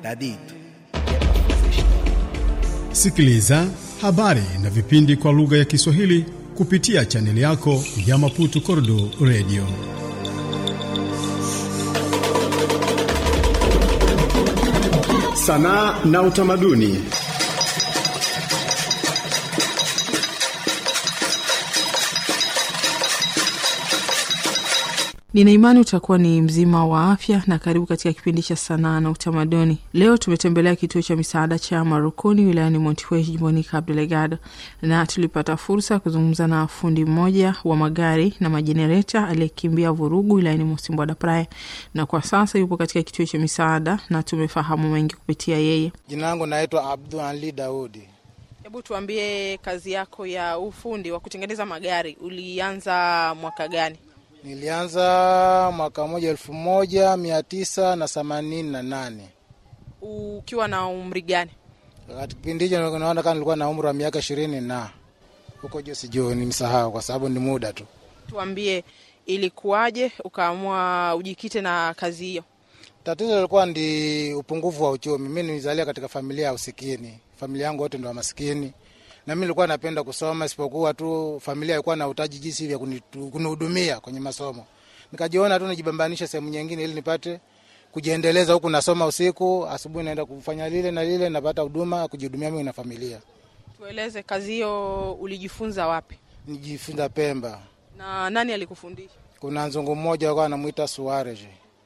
dadito que é pra fazer história. Sikiliza habari na vipindi kwa lugha ya Kiswahili kupitia chaneli yako ya Maputo Kordo Radio. Sanaa na utamaduni. Nina imani utakuwa ni mzima wa afya na karibu katika kipindi cha sanaa na utamaduni. Leo tumetembelea kituo cha misaada cha Marukuni wilayani Montiwe jimboni Cabo Delgado, na tulipata fursa ya kuzungumza na fundi mmoja wa magari na majenereta aliyekimbia vurugu wilayani Mosimbwa da Praia, na kwa sasa yupo katika kituo cha misaada na tumefahamu mengi kupitia yeye. Jina langu naitwa Abdul Ali Daudi. Hebu tuambie, kazi yako ya ufundi wa kutengeneza magari ulianza mwaka gani? Nilianza mwaka moja elfu moja mia tisa na themanini na nane. Ukiwa na umri gani? Katika kipindi hicho naona kama nilikuwa na umri wa miaka ishirini na huko juu, sijui nimsahau kwa sababu ni muda tu. Tuambie, ilikuwaje ukaamua ujikite na kazi hiyo? Tatizo lilikuwa ndi upungufu wa uchumi. Mi nilizalia katika familia ya usikini, familia yangu wote ndo maskini, na mi nilikuwa napenda kusoma, isipokuwa tu familia ilikuwa na utaji jinsi vya kunitu- kunihudumia kwenye masomo. Nikajiona tu nijibambanishe sehemu nyingine ili nipate kujiendeleza, huku nasoma usiku, asubuhi naenda kufanya lile na lile, napata huduma ya kujihudumia mimi na familia. Tueleze, kazi hiyo ulijifunza wapi Nijifunza Pemba, na nani alikufundisha? kuna nzungu mmoja alikuwa anamwita Suarez.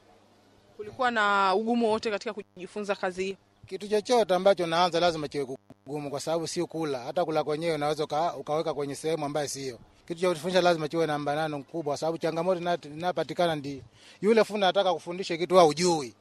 Kulikuwa na ugumu wote katika kujifunza kazi hiyo? Kitu chochote ambacho naanza lazima kiwe kugumu, kwa sababu sio kula. Hata kula kwenyewe unaweza uka, ukaweka kwenye sehemu ambayo sio. Kitu cha kufundisha lazima kiwe na mbanano mkubwa, kwa sababu changamoto ina- inapatikana ndi yule fundi anataka kufundisha kitu wewe hujui.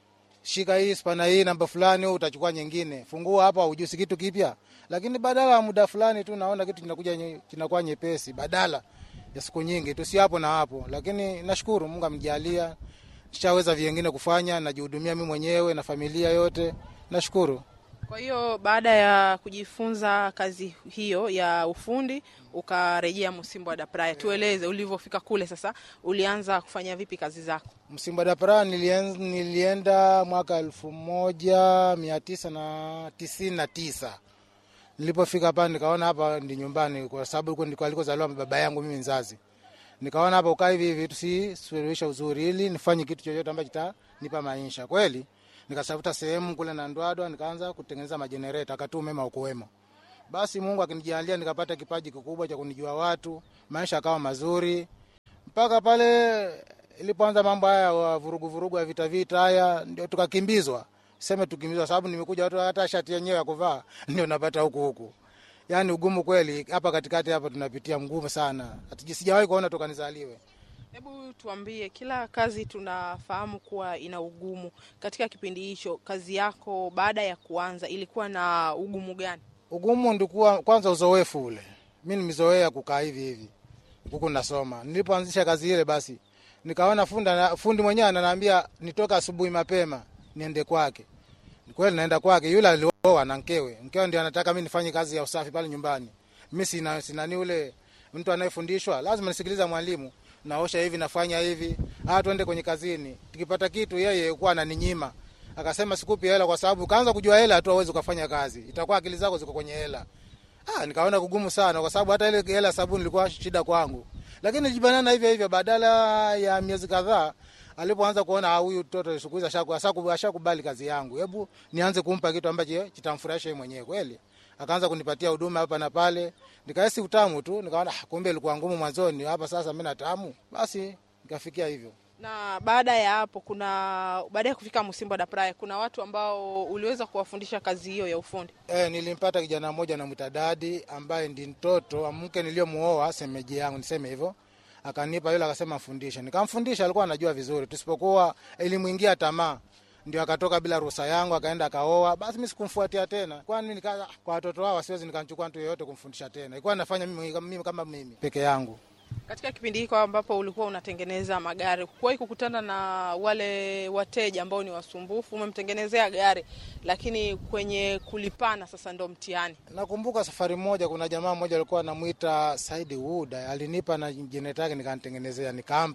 Shika hii spana hii namba fulani, wewe utachukua nyingine. Fungua hapa, hujui si kitu kipya, lakini badala ya muda fulani tu naona kitu kinakuja nye- kinakuwa nyepesi, badala ya siku nyingi tu, si hapo na hapo. Lakini nashukuru Mungu amjalia, nishaweza vingine kufanya, najihudumia mimi mwenyewe na familia yote, nashukuru. Kwa hiyo baada ya kujifunza kazi hiyo ya ufundi ukarejea Msimbo da Praia. Tueleze ulivyofika kule, sasa ulianza kufanya vipi kazi zako? Msimba da Praia nilien- nilienda mwaka elfu moja mia tisa na tisini na tisa. Nilipofika hapa nikaona hapa ndi nyumbani, kwa sababu huko ndiko alikozaliwa baba yangu mimi mzazi. Nikaona hapa ukaa hivi hivi tusisuluhisha uzuri, ili nifanye kitu chochote ambacho kitanipa maisha kweli. Nikatafuta sehemu kule na Ndwadwa, nikaanza kutengeneza majenereta, akati umeme ukuwemo. Basi Mungu akinijalia nikapata kipaji kikubwa cha kunijua watu, maisha akawa mazuri mpaka pale ilipoanza mambo haya wa vurugu vurugu ya vita vita haya, ndio tukakimbizwa. Seme tukimbizwa, sababu nimekuja watu hata shati yenyewe ya kuvaa ndio napata huku huku. Yani ugumu kweli hapa katikati hapa tunapitia mgumu sana, hata sijawahi kuona toka nizaliwe. Hebu tuambie, kila kazi tunafahamu kuwa ina ugumu. Katika kipindi hicho, kazi yako baada ya kuanza ilikuwa na ugumu gani? Ugumu ndikuwa kwanza uzoefu ule, mi nimezoea kukaa hivi hivi huku nasoma. Nilipoanzisha kazi ile, basi nikaona fundi, fundi mwenyewe ananiambia nitoka asubuhi mapema niende kwake. Kweli naenda kwake, yule alioa na mkewe, mkewe ndio anataka mi nifanye kazi ya usafi pale nyumbani. Mi sina sinani ule mtu anayefundishwa, lazima nisikiliza mwalimu, naosha hivi, nafanya hivi, ah, twende kwenye kazini. Tukipata kitu, yeye kuwa ananinyima akasema sikupi hela kwa sababu kaanza kujua hela tu awezi ukafanya kazi, itakuwa akili zako ziko kwenye hela. Ah, nikaona kugumu sana kwa sababu hata ile hela sabuni ilikuwa shida kwangu, lakini nilijibanana hivyo hivyo. Badala ya miezi kadhaa, alipoanza kuona ah, huyu mtoto siku hizi ashaku- ashaku- ashakubali kazi yangu, hebu nianze kumpa kitu ambacho kitamfurahisha yeye mwenyewe kweli. Akaanza kunipatia huduma hapa na pale, nikahisi utamu tu, nikaona ah, kumbe ilikuwa ngumu mwanzoni, hapa sasa mimi na tamu. Basi nikafikia hivyo. Na baada ya hapo, kuna baada ya kufika Msimbo da Praia, kuna watu ambao uliweza kuwafundisha kazi hiyo ya ufundi. E, nilimpata kijana mmoja namwita Dadi ambaye ndi mtoto wa mke niliyomuoa semeji yangu, niseme hivyo. Akanipa yule, akasema mfundishe, nikamfundisha. Alikuwa anajua vizuri, tusipokuwa ilimwingia tamaa, ndio akatoka bila ruhusa yangu, akaenda akaoa. Basi mimi sikumfuatia tena, kwani nika kwa watoto hao siwezi nikamchukua mtu yeyote kumfundisha tena, ilikuwa nafanya mimi, mimi kama mimi peke yangu. Katika kipindi hiko ambapo ulikuwa unatengeneza magari, kuwahi kukutana na wale wateja ambao ni wasumbufu? Umemtengenezea gari, lakini kwenye kulipana sasa ndo mtihani. Nakumbuka safari moja, kuna jamaa mmoja alikuwa anamwita Saidi Wood, alinipa na jenereta yake nikanitengenezea, nikampa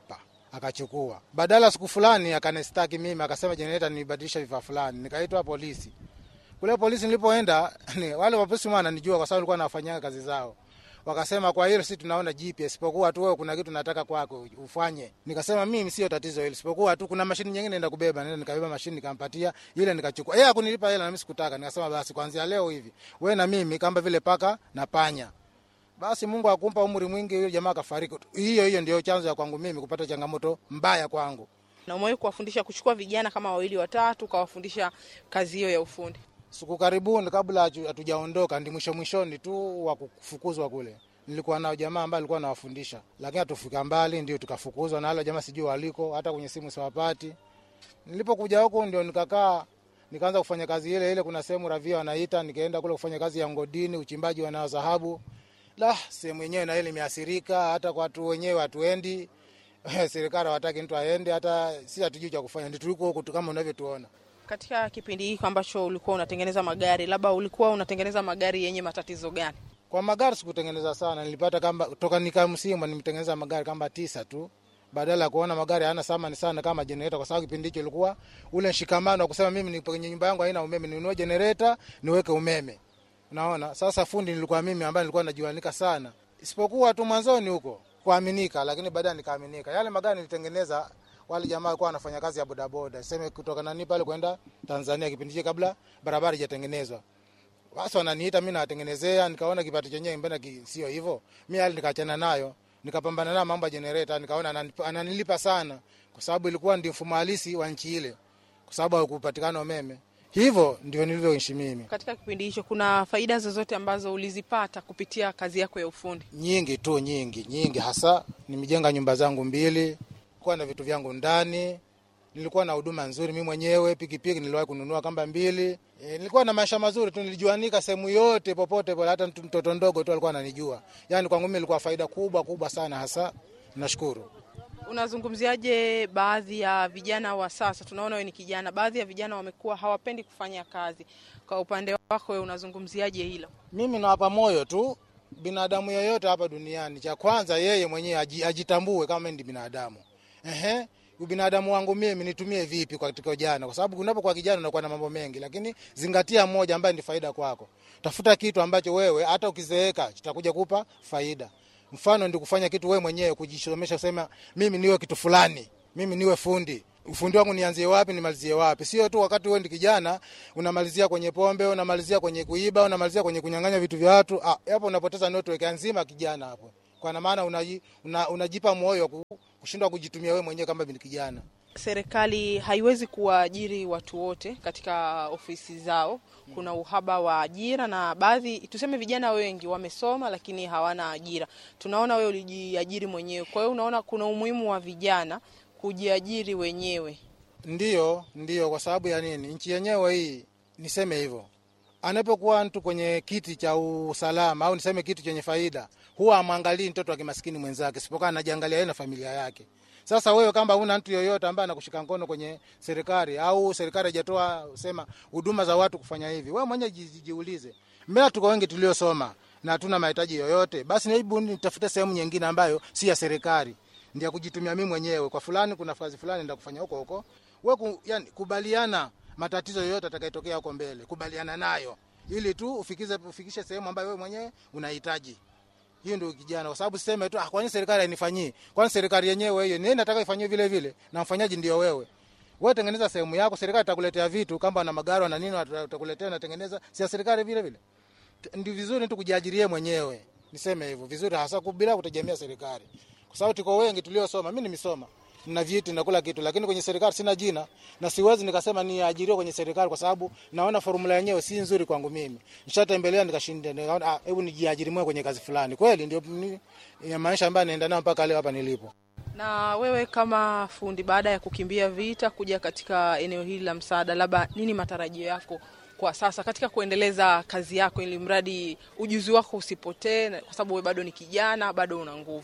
akachukua. Badala siku fulani akanistaki mimi, akasema jenereta nibadilisha vifaa fulani, nikaitwa polisi. Kule polisi nilipoenda ni, wale wapolisi wananijua kwa sababu nilikuwa nafanyia kazi zao. Wakasema kwa hilo sisi tunaona GPS, isipokuwa tu wewe kuna kitu nataka kwako ufanye. Nikasema mimi sio tatizo hilo, isipokuwa tu kuna mashini nyingine naenda kubeba. Nenda nikabeba mashini nikampatia ile nikachukua. Yeye hakunilipa hela na mimi sikutaka. Nikasema basi kuanzia leo hivi wewe na mimi kama vile paka na panya. Basi Mungu akumpa umri mwingi, yule jamaa akafariki. Hiyo hiyo ndio chanzo ya kwangu mimi kupata changamoto mbaya kwangu. Na umewahi kuwafundisha kuchukua vijana kama wawili watatu, ukawafundisha kazi hiyo ya ufundi? Siku karibuni kabla hatu- hatujaondoka, ndi mwisho mwishoni tu wa kufukuzwa kule, nilikuwa nao jamaa ambaye alikuwa anawafundisha, lakini hatufika mbali, ndio tukafukuzwa na wale jamaa, sijui waliko, hata kwenye simu siwapati. Nilipokuja huku ndio nikakaa nikaanza kufanya kazi ile ile. Kuna sehemu ravia wanaita, nikaenda kule kufanya kazi ya ngodini, uchimbaji wa dhahabu. La, sehemu yenyewe na ile imeathirika, hata kwa watu wenyewe hatuendi serikali hawataki mtu aende, hata si hatujui cha kufanya, ndio tuliko huku tu kama unavyotuona. Katika kipindi hiki ambacho ulikuwa unatengeneza magari, labda ulikuwa unatengeneza magari yenye matatizo gani? Kwa magari sikutengeneza sana, nilipata kama toka nika msimu nimetengeneza magari kama tisa tu, badala ya kuona magari hayana thamani sana kama jenereta, kwa sababu kipindi hicho ilikuwa ule mshikamano wa kusema mimi ni kwenye nyumba yangu haina umeme, ninunue jenereta niweke umeme. Unaona, sasa fundi nilikuwa mimi ambaye nilikuwa najuanika sana, isipokuwa tu mwanzoni huko kuaminika, lakini baadaye nikaaminika. Yale magari nilitengeneza wale jamaa walikuwa wanafanya kazi ya bodaboda, sema kutoka nani pale kwenda Tanzania, kipindi hicho kabla barabara haijatengenezwa basi wananiita mi nawatengenezea, nikaona kipato chenyewe mbona ki- sio hivyo. Mi hali nikaachana nayo, nikapambana nayo mambo ya jenereta, nikaona ananip- ananilipa sana, kwa sababu ilikuwa ndio mfumo halisi wa nchi ile, kwa sababu hakupatikana umeme. Hivyo ndio nilivyoishi mimi. Katika kipindi hicho kuna faida zozote ambazo ulizipata kupitia kazi yako ya ufundi? Nyingi tu, nyingi nyingi, hasa nimejenga nyumba zangu mbili, kuwa na vitu vyangu ndani, nilikuwa na huduma nzuri mimi mwenyewe. Pikipiki niliwahi kununua kamba mbili. E, nilikuwa na maisha mazuri tu, nilijuanika sehemu yote popote pale, hata mtu- mtoto ndogo tu alikuwa ananijua. Yani kwangu mimi ilikuwa faida kubwa kubwa sana, hasa nashukuru. Unazungumziaje baadhi ya vijana wa sasa? Tunaona wewe ni kijana, baadhi ya vijana wamekuwa hawapendi kufanya kazi. Kwa upande wako wewe unazungumziaje hilo? Mimi nawapa moyo tu binadamu yoyote hapa duniani, cha kwanza yeye mwenyewe aji- ajitambue kama mimi ni binadamu. Ehe, ubinadamu wangu mimi nitumie vipi katika ujana? Kwa sababu unapokuwa kijana unakuwa na mambo mengi, lakini zingatia moja ambaye ni faida kwako. Tafuta kitu ambacho wewe hata ukizeeka kitakuja kupa faida. Mfano ndi kufanya kitu wewe mwenyewe, kujisomesha, kusema mimi niwe kitu fulani, mimi niwe fundi ufundi wangu nianzie wapi nimalizie wapi? Sio tu wakati wewe ndi kijana unamalizia kwenye pombe, unamalizia kwenye kuiba, unamalizia kwenye kunyang'anya vitu vya watu. Ah, hapo unapoteza network nzima kijana hapo, kwa maana unaji, una, unajipa moyo wa ku- kushindwa kujitumia wewe mwenyewe kama ni kijana. Serikali haiwezi kuwaajiri watu wote katika ofisi zao. Kuna uhaba wa ajira, na baadhi tuseme, vijana wengi wamesoma lakini hawana ajira. Tunaona wewe ulijiajiri mwenyewe, kwa hiyo unaona kuna umuhimu wa vijana kujiajiri wenyewe. Ndiyo, ndiyo. Kwa sababu ya nini? Nchi yenyewe hii, niseme hivyo, anapokuwa mtu kwenye kiti cha usalama au niseme kitu chenye faida, huwa amwangalii mtoto wa kimaskini mwenzake, isipokuwa anajiangalia yeye na familia yake. Sasa wewe kama una mtu yoyote ambaye anakushika mkono kwenye serikali au serikali haijatoa sema huduma za watu kufanya hivi, wewe mwenyewe ji- jiulize, mbona tuko wengi tuliosoma na hatuna mahitaji yoyote? Basi hebu nitafute sehemu nyingine ambayo si ya serikali ndio kujitumia mimi mwenyewe kwa fulani, kuna kazi fulani ndio kufanya huko huko. Wewe ku, yani, kubaliana matatizo yoyote atakayotokea huko mbele, kubaliana nayo ili tu ufikize ufikishe sehemu ambayo wewe mwenyewe unahitaji. Hiyo ndio kijana, kwa sababu siseme tu ah, kwani serikali hainifanyii? Kwani serikali yenyewe hiyo nini nataka ifanyie vile vile, na mfanyaji ndio wewe. Wewe tengeneza sehemu yako, serikali itakuletea vitu kama na magari na nini, watakuletea na tengeneza, si ya serikali vile vile. T- Ndio vizuri tu kujiajirie mwenyewe, niseme hivyo vizuri, hasa bila kutegemea serikali, kwa sababu tuko wengi tuliosoma. Mimi nimesoma na vyeti na kula kitu, lakini kwenye serikali sina jina na siwezi nikasema niajiriwe kwenye serikali, kwa sababu naona formula yenyewe si nzuri kwangu mimi. Nishatembelea nikashinda, nikaona ah, hebu nijiajiri mwenyewe kwenye kazi fulani. Kweli ndio ni- ya maisha ambayo naenda nayo mpaka leo hapa nilipo. Na wewe kama fundi, baada ya kukimbia vita kuja katika eneo hili la msaada, labda nini matarajio yako kwa sasa katika kuendeleza kazi yako, ili mradi ujuzi wako usipotee, na- kwa sababu wewe bado ni kijana, bado una nguvu.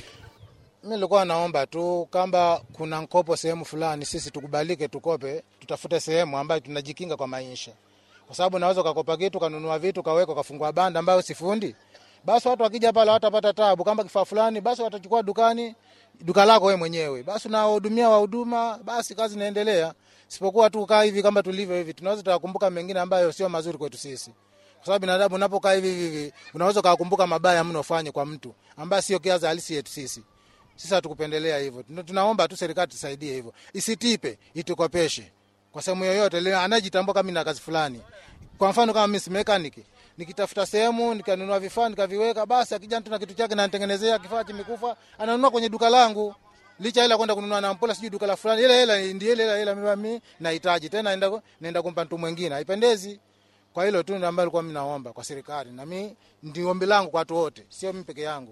Mi nilikuwa naomba tu kama kuna mkopo sehemu fulani, sisi tukubalike, tukope, tutafute sehemu ambayo tunajikinga kwa maisha, kwa sababu naweza ukakopa kitu kanunua vitu kaweka kafungua banda ambayo sifundi basi watu wakija pale watapata tabu. Kama kifaa fulani, basi watachukua dukani, duka lako wewe mwenyewe, basi unawahudumia wahuduma, basi kazi inaendelea. Sipokuwa tu kaa hivi kama tulivyo hivi, tunaweza tukakumbuka mengine ambayo sio mazuri kwetu sisi, kwa sababu binadamu unapokaa hivi hivi, unaweza ukakumbuka mabaya mno ufanye kwa mtu ambaye sio kiaza halisi yetu sisi. Sisi hatukupendelea hivyo, tunaomba tu serikali tusaidie hivyo, isitipe, itukopeshe kwa sehemu yoyote ile anajitambua kama na kazi fulani. Kwa mfano kama mimi si mechanic, nikitafuta sehemu nikanunua vifaa nikaviweka, basi akija mtu na kitu chake na nitengenezea kifaa kimekufa, ananunua kwenye duka langu licha hela kwenda kununua na mpola sijui duka la fulani, ile hela ndio ile hela hela mimi nahitaji tena, naenda naenda kumpa mtu mwingine, haipendezi. Kwa hilo tu ndio ambalo nilikuwa mimi naomba kwa serikali, na mimi ndio ombi langu kwa watu wote, sio mimi peke yangu.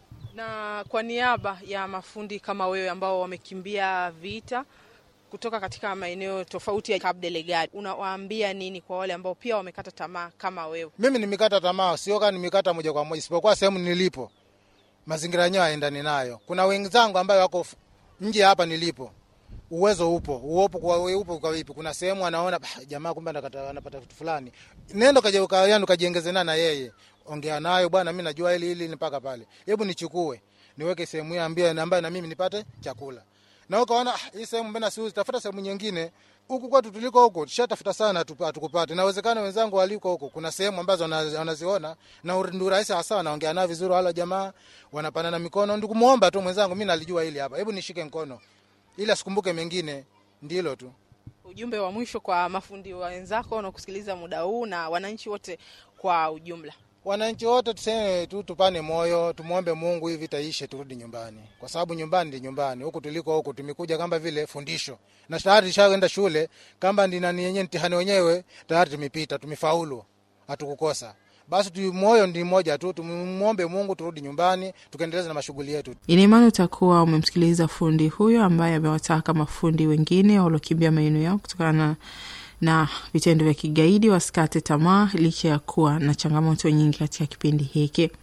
Na kwa niaba ya mafundi kama wewe ambao wamekimbia vita kutoka katika maeneo tofauti ya Cabo Delgado, unawaambia nini kwa wale ambao pia wamekata tamaa kama wewe? Mimi nimekata tamaa, sio kama nimekata moja kwa moja, isipokuwa sehemu nilipo mazingira yenyewe haendani nayo. Kuna wenzangu ambayo wako nje hapa nilipo, uwezo upo uopo kwa upo kwa vipi? Kuna sehemu anaona bah, jamaa kumbe anapata vitu fulani, nenda kaje ukayanu kajiongeze na yeye, ongea nayo bwana, mimi najua hili hili mpaka pale, hebu nichukue niweke sehemu hiyo ambayo ambayo na mimi nipate chakula na ukaona hii sehemu mbona siuzi, tafuta sehemu nyingine. Huku kwetu tuliko huko tushatafuta sana, hatukupata. Inawezekana wenzangu waliko huko, kuna sehemu ambazo wanaziona na ndio rahisi hasa, wanaongea nao vizuri, wala jamaa wanapanana mikono, ndio kumuomba tu mwenzangu, mimi nalijua hili hapa, hebu nishike mkono ili asikumbuke mengine. Ndilo tu ujumbe wa mwisho kwa mafundi wenzako wanaokusikiliza muda huu na wananchi wote kwa ujumla. Wananchi wote tuseme tu, tupane moyo, tumwombe Mungu hivi taishe, turudi nyumbani, kwa sababu nyumbani ndi nyumbani. Huku tuliko huku tumekuja kama vile fundisho, na tayari tushaenda shule, kama ndi nani yenyewe mtihani wenyewe tayari tumepita, tumefaulu, hatukukosa. Basi tu moyo ndi mmoja tu, tumwombe Mungu turudi nyumbani, tukaendeleza na mashughuli yetu. Ina imani utakuwa umemsikiliza fundi huyo ambaye amewataka mafundi wengine waliokimbia maeneo yao kutokana na vitendo vya kigaidi wasikate tamaa licha ya kuwa na changamoto nyingi katika kipindi hiki.